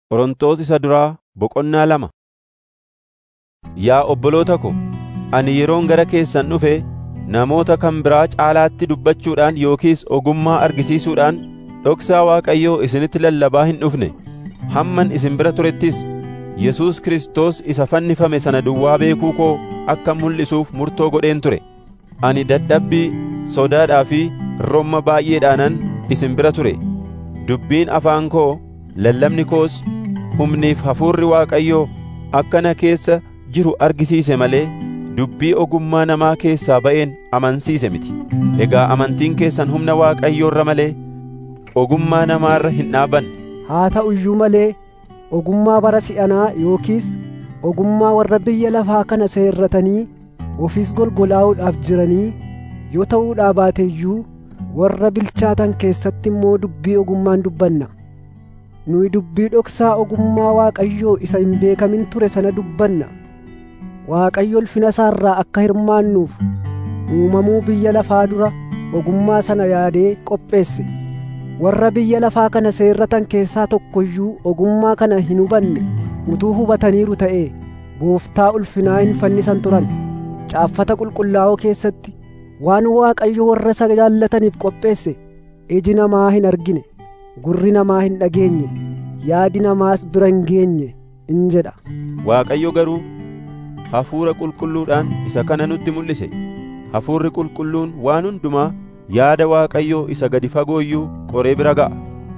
Qorontos isa duraa boqonnaa lama. Yaa obboloota ko, ani yeroon gara keessan dhufe namoota kan biraa caalaatti dubbachuudhaan yookiis ogummaa argisiisuudhaan dhoksaa Waaqayyoo isinitti lallabaa hin dhufne. Hamman isin bira turettis Yesuus Kiristoos isa fannifame sana duwwaa beekuu koo akka mul'isuuf murtoo godheen ture. Ani dadhabbii, sodaadhaa fi romma baay'eedhaanan isin bira ture. Dubbiin afaan koo, lallabni koos, humniif hafuurri Waaqayyoo akka na keessa jiru argisiise malee dubbii ogummaa namaa keessaa ba'een amansiise miti. Egaa amantiin keessan humna Waaqayyoo irra malee ogummaa namaarra hin dhaabanne. Haa ta'u iyyuu malee ogummaa bara si'anaa yookiis ogummaa warra biyya lafaa kana seerratanii ofis golgolaa'uudhaaf jiranii yoo ta'uudhaa baate iyyuu warra bilchaatan keessatti immoo dubbii ogummaan dubbanna. Nuyi dubbii dhoksaa ogummaa Waaqayyoo isa hin beekamin ture sana dubbanna. Waaqayyo ulfina isaarraa akka hirmaannuuf uumamuu biyya lafaa dura ogummaa sana yaadee qopheesse. Warra biyya lafaa kana seerratan keessaa tokko iyyuu ogummaa kana hin hubanne utuu hubataniiru ta'ee gooftaa ulfinaa hin fannisan turan. Caaffata qulqullaa'oo keessatti waan Waaqayyo warra isa jaallataniif qopheesse iji namaa hin argine, gurri namaa hin dhageenye, yaadi namaas bira hin geenye in jedha. Waaqayyo garuu hafuura qulqulluudhaan isa kana nutti mul'ise. Hafuurri qulqulluun waan hundumaa yaada Waaqayyoo isa gadi fagoo iyyuu qoree bira ga'a.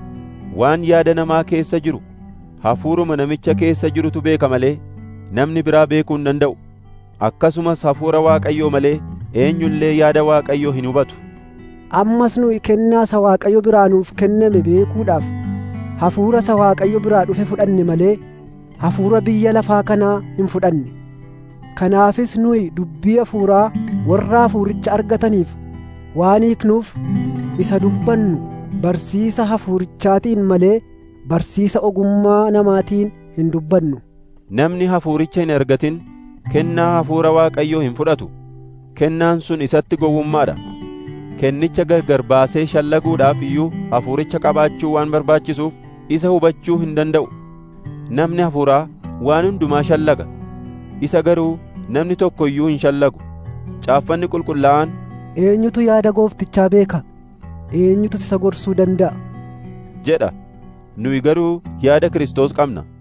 Waan yaada namaa keessa jiru hafuuruma namicha keessa jirutu beeka malee namni biraa beekuu hin danda'u. Akkasumas hafuura Waaqayyoo malee eenyullee yaada Waaqayyoo hin hubatu. Ammas nuyi kennaa isa Waaqayyo biraa nuuf kenname beekuudhaaf hafuura isa Waaqayyo biraa dhufe fudhanne malee hafuura biyya lafaa kanaa hin fudhanne. Kanaafis nuyi dubbii hafuuraa warra hafuuricha argataniif waan hiiknuuf isa dubbannu barsiisa hafuurichaatiin malee barsiisa ogummaa namaatiin hin dubbannu. Namni hafuuricha hin argatin kennaa hafuura Waaqayyoo hin fudhatu. Kennaan sun isatti gowwummaadha. Kennicha gargar baasee shallaguudhaaf iyyuu hafuuricha qabaachuu waan barbaachisuuf isa hubachuu hin danda'u. Namni hafuuraa waan hundumaa shallaga. Isa garuu namni tokko iyyuu hin shallagu. Caaffanni qulqullaa'aan Eenyutu yaada gooftichaa beeka? Eenyutu isa gorsuu danda'a? jedha. Nuyi garuu yaada Kiristoos qabna.